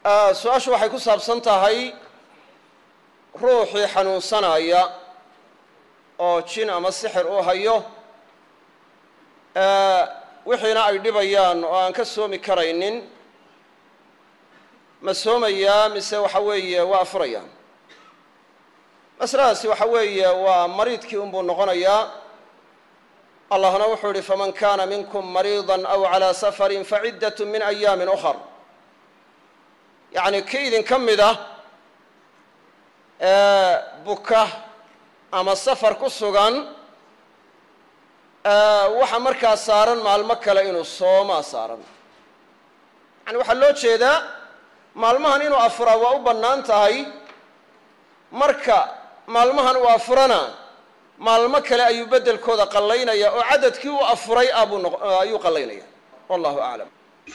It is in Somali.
su-aashu waxay ku saabsan tahay ruuxii xanuunsanaya oo jin ama sixir u hayo wixiina ay dhibayaan oo aan ka soomi karaynin ma soomayaa mise waxa weeye waa afurayaan masaladaasi waxa weeye waa mariidkii unbuu noqonayaa allahna wuxuu yihi faman kana minkum mariida aw calى safari faciddat min ayaami ukar yacni kii idinka mid ah buka ama safar ku sugan waxa markaa saaran maalmo kale inuu soomaa saaran yani waxaa loo jeedaa maalmahan inuu afuraa waa u bannaan tahay marka maalmahan uu afurana maalmo kale ayuu beddelkooda qallaynaya oo cadadkii uu afuray abuu ayuu qallaynaya wallahu aclam